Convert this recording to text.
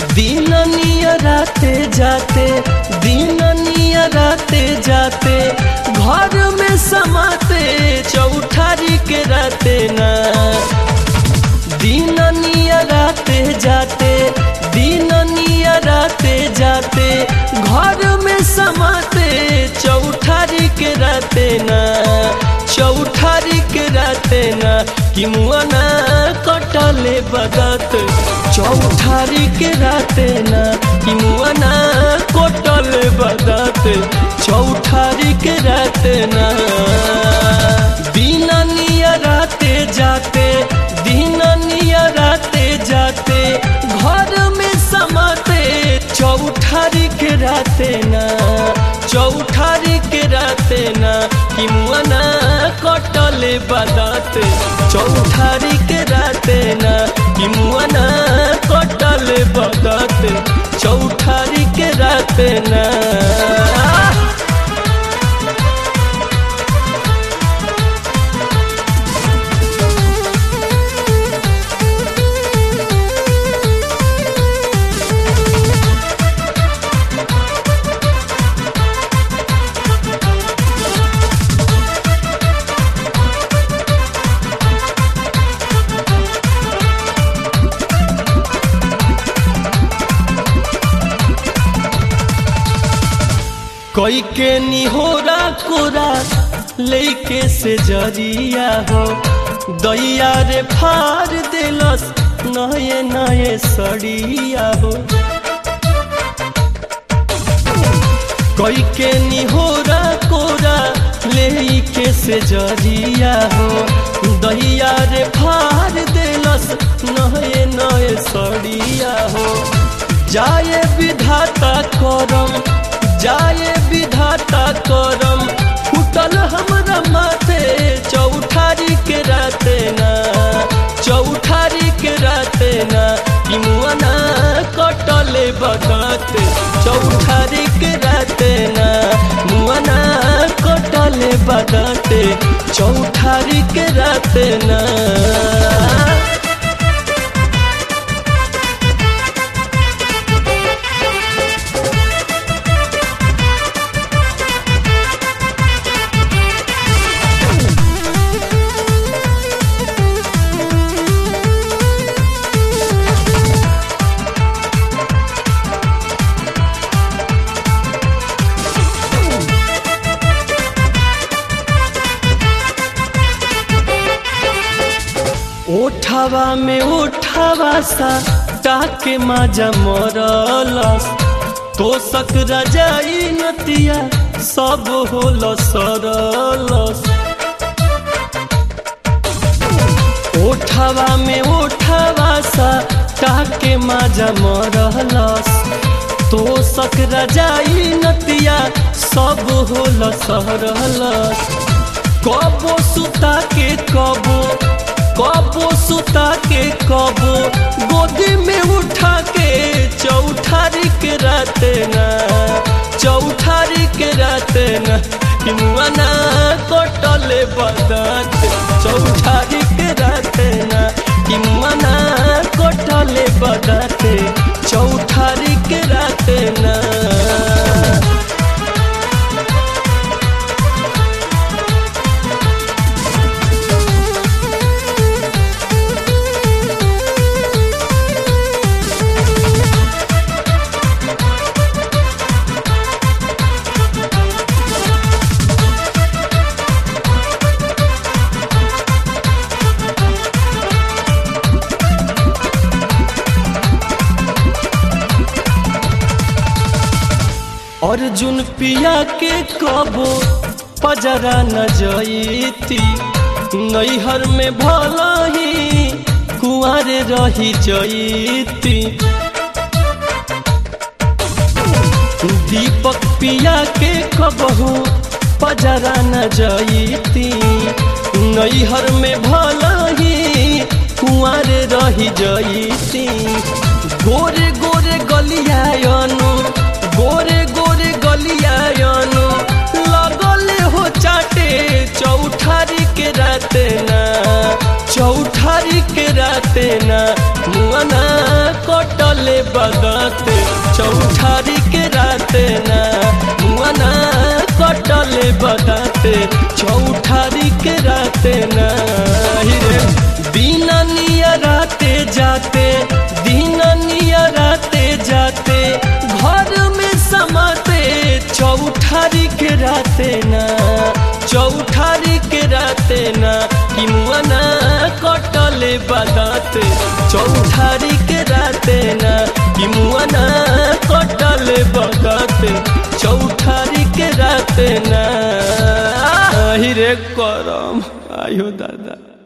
दिन नियराते जाते दिन नियराते जाते घर में समाते चौठारी के राते ना दिन नियराते जाते दिन नियराते जाते घर में समाते चौठारी के राते ना चौठारी के राते ना कि मुआना कटले बदत चौठारी के राते ना कि मुआना कटले बदत चौठारी के राते ना दिन नियराते जाते दिन नियराते जाते घर में समाते चौठारी के राते ना चौठारी के राते ना कि मुआना कटले बदत चौठारी के राते ना कि मुआना कटले बदत चौठारी के राते ना कोई के निहोरा कोरा लेके से जरिया हो दैया रे फार दिलस नए नए सड़िया हो कोई के निहोरा कोरा लेके से जरिया हो दैया रे फार दिलस नए नए सड़िया हो जाए विधाता करम जाए विधाता करम फुटल हमरा माथे चौठारी के राते ना चौठारी के राते ना कि मुआना कटले बदत चौठारी के राते ना मुआना कटले बदत चौठारी के राते ना ओठावा में ओठावा सा टाके माजा मरलस तो सक रजाई नतिया सब होल सरलस ओठावा में ओठावा सा टाके माजा मरलस तो सक रजाई नतिया सब होल सरलस कबो सुता के कबो कबो सुता के कबो गोदी में उठा के चौठारी के राते ना चौठारी के राते ना किमुआना कटले बदत चौठारी के राते ना किमुआना कटले बदत चौठारी के राते ना अर्जुन पिया के कबो पजरा न जईती नैहर में भला ही कुआरे रही जईती दीपक पिया के कबहू पजरा न जईती नैहर में भला ही कुआरे रही जईती गोरे गोरे गलियानु गोरे गोरे गलियानु लगले हो चाटे चौठारी के राते ना चौठारी के राते ना मुआना कटल कटले बदाते चौठारी के राते ना मुआना कटले बदाते चौठारी के राते ना हिरे दिन निया राते जाते दिन निया राते जाते घर में समाते चौठारी के राते ना चौठारी के राते ना कि मुआना कटले बदाते चौठारी के राते ना कि मुआना कटले बदाते चौठारी के राते ना हिरे करम आयो दादा